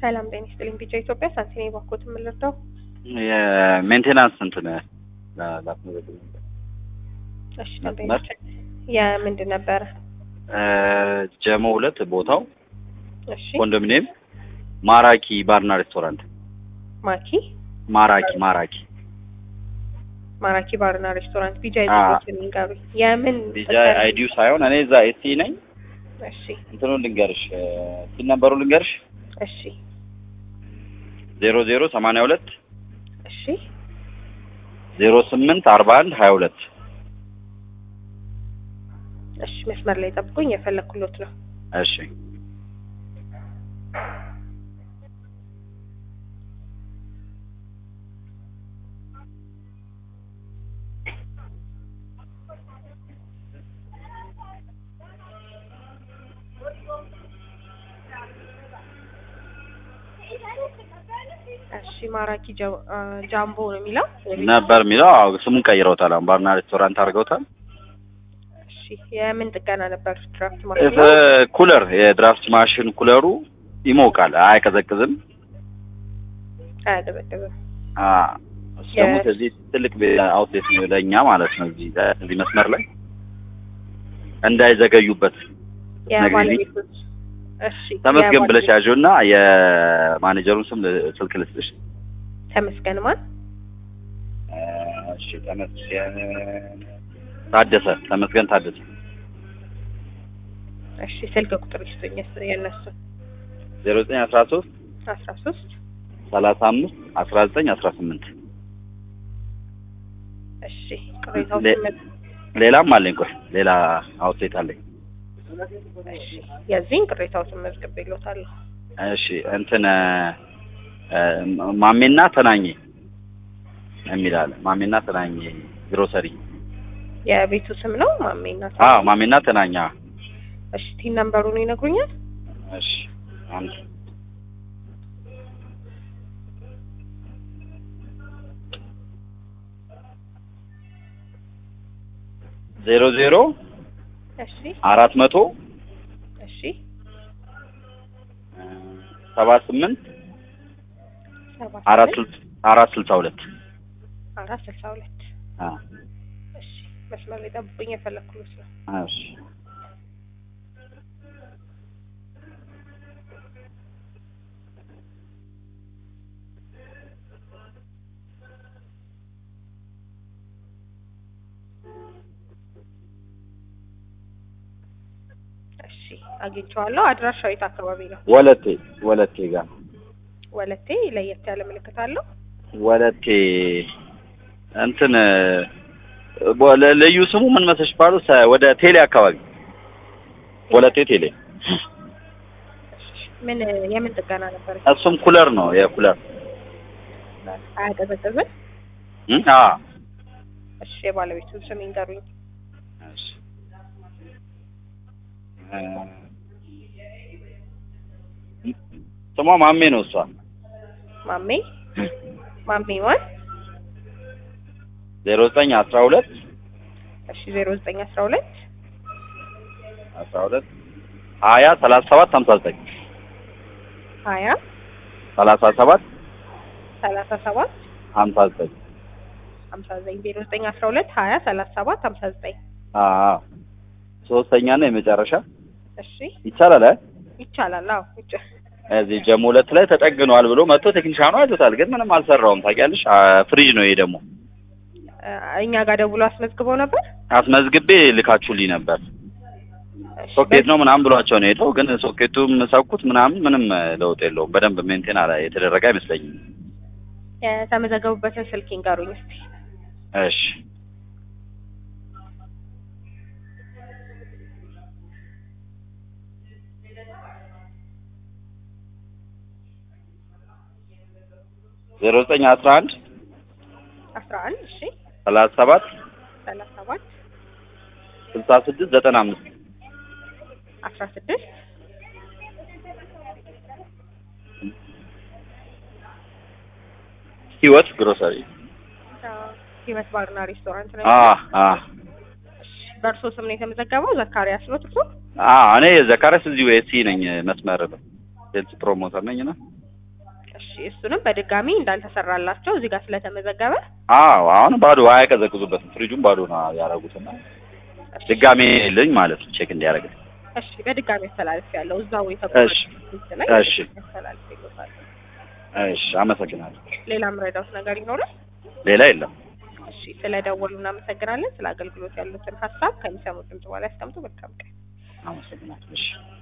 ሰላም ጤና ይስጥልኝ። ቢጫ ኢትዮጵያ ሳንቲኔ ባኮት የምንረዳው የሜንቴናንስ እንትን ላስመዘግብ ነበር። እሺ መስመር? ደንበኞች የምንድን ነበረ? ጀሞ ሁለት ቦታው እሺ ኮንዶሚኒየም ማራኪ ባርና ሬስቶራንት ማኪ ማራኪ ማራኪ ማራኪ ባርና ሬስቶራንት ቢጃ አ። ይዞት የሚንገሩኝ የምን ዲጃ አይዲዩ ሳይሆን እኔ እዛ ኤሲ ነኝ። እሺ እንትኑን ልንገርሽ ሲል ነበሩ ልንገርሽ እሺ ዜሮ ዜሮ ሰማንያ ሁለት እሺ ዜሮ ስምንት አርባ አንድ ሀያ ሁለት እሺ መስመር ላይ ጠብቁኝ፣ የፈለኩሎት ነው። እሺ እሺ ማራኪ ጀ- አ፣ ጃምቦ ነው የሚለው ነበር የሚለው አዎ፣ ስሙን ቀይረውታል። አሁን ባርና ሬስቶራንት አድርገውታል። እሺ የምን ጥገና ነበር? ድራፍት እፍ- ማሽን ኩለር የድራፍት ማሽን ኩለሩ ይሞቃል፣ አይቀዘቅዝም። አያቀዘቅዝም። አ እሱ ደግሞ እዚህ ትልቅ ቤ- አውትሌት ነው ለእኛ ማለት ነው። እዚህ እዚህ መስመር ላይ እንዳይዘገዩበት የባለቤቶች እሺ ተመስገን ብለሽ የባለቤት- ያዥው እና የማኔጀሩን ስም ል- ስልክ ልስጥሽ። ተመስገን ማን? እሺ ተመስገን ታደሰ፣ ተመስገን ታደሰ እሺ ስልክ ቁጥር ይስጡኝ የስ- የእነሱ ዜሮ ዘጠኝ አስራ ሶስት አስራ ሶስት ሰላሳ አምስት አስራ ዘጠኝ አስራ ስምንት እሺ ቅሬታዎች ሌ- ሌላም አለኝ። ቆይ ሌላ አውትሌት አለኝ። እሺ የዚህን ቅሬታዎችን መዝግቤልዎታለሁ። እሺ እንትን እ፣ ማሜና ተናኘ የሚል አለ። ማሜና ተናኘ ግሮሰሪ። የቤቱ ስም ነው ማሜና አዎ ማሜና ተናኘ። አዎ። እሺ ቲን ነምበሩን ይነግሩኛል? እሺ አንድ ዜሮ ዜሮ እሺ አራት መቶ እሺ እ፣ ሰባ ስምንት ሰባ አራት ስምንት ስልሳ አራት ስልሳ ሁለት አራት ስልሳ ሁለት አዎ እሺ መስመር ላይ ጠብቁኝ፣ የፈለኩሎት ነው። እሺ እሺ አግኝቼዋለሁ። አድራሻው የት አካባቢ ነው? ወለቴ ወለቴ ጋር ወለቴ ለየት ያለ ምልክት አለው? ወለቴ እንትን ቦ- ለ- ልዩ ስሙ ምን መሰለሽ ባሉ ሰ- ወደ ቴሌ አካባቢ ወለቴ ቴሌ እሺ ምን የምን ጥገና ነበር? እሱም ኩለር ነው የኩለር አያቀዘቅዝም? እ? አ እሺ የባለቤቱን ስም ይንገሩኝ። እሺ እ፣ ስሟ ማሜ ነው እሷ ማሜ ማሜ ማን? ዜሮ ዘጠኝ አስራ ሁለት እሺ ዜሮ ዘጠኝ አስራ ሁለት አስራ ሁለት ሀያ ሰላሳ ሰባት ሀምሳ ዘጠኝ ሀያ ሰላሳ ሰባት ሰላሳ ሰባት ሀምሳ ዘጠኝ ሀምሳ ዘጠኝ ዜሮ ዘጠኝ አስራ ሁለት ሀያ ሰላሳ ሰባት ሀምሳ ዘጠኝ አ አ ሶስተኛ እና የመጨረሻ እሺ ይቻላል አ ይቻላል። አዎ ይቻ- እዚህ ጀሞ ሁለት ላይ ተጠግኗል ብሎ መጥቶ ቴክኒሻኑ አይቶታል፣ ግን ምንም አልሰራውም። ታውቂያለሽ፣ አ፣ ፍሪጅ ነው ይሄ ደግሞ እኛ ጋር ደውሎ አስመዝግበው ነበር። አስመዝግቤ ልካችሁልኝ ነበር። እሺ፣ ሶኬት ነው ምናምን ብሏቸው ነው ሄደው፣ ግን ሶኬቱም ሰኩት ምናምን ምንም ለውጥ የለውም። በደንብ ሜንቴን አላ የተደረገ አይመስለኝም። የተመዘገቡበትን ስልክ ይንገሩኝ እስቲ። እሺ ዜሮ ዘጠኝ አስራ አንድ አስራ አንድ እሺ ሰላሳ ሰባት ሰላሳ ሰባት ስልሳ ስድስት ዘጠና አምስት አስራ ስድስት ህይወት ግሮሰሪ ህይወት ባርና ሬስቶራንት ነው። አ አ በእርሶ ስም ነው የተመዘገበው? ዘካሪያስ ነው እርሶ? አ እኔ ዘካሪያስ እዚሁ ኤሲ ነኝ መስመር ሴልስ ፕሮሞተር ነኝ እና እሱንም በድጋሚ እንዳልተሰራላቸው እዚህ ጋር ስለተመዘገበ አዎ አሁን ባዶ አያቀዘቅዙበትም። ፍሪጁን ባዶ ነው ያደረጉትና እሺ፣ ድጋሜ ልኝ ማለት ነው ቼክ እንዲያደርግ። እሺ በድጋሚ አስተላልፍ ያለው እዛው እሺ፣ የተቆረጠ ላይ እሺ። አስተላልፍ ይሉታል። እሺ አመሰግናለሁ። ሌላ ምረዳውት ነገር ይኖራል? ሌላ የለም። እሺ ስለደወሉ እናመሰግናለን። ስለ አገልግሎት ያሉትን ሀሳብ ከሚሰሙት ድምጽ በኋላ ያስቀምጡ። መልካም ቀን። አመሰግናለሁ። እሺ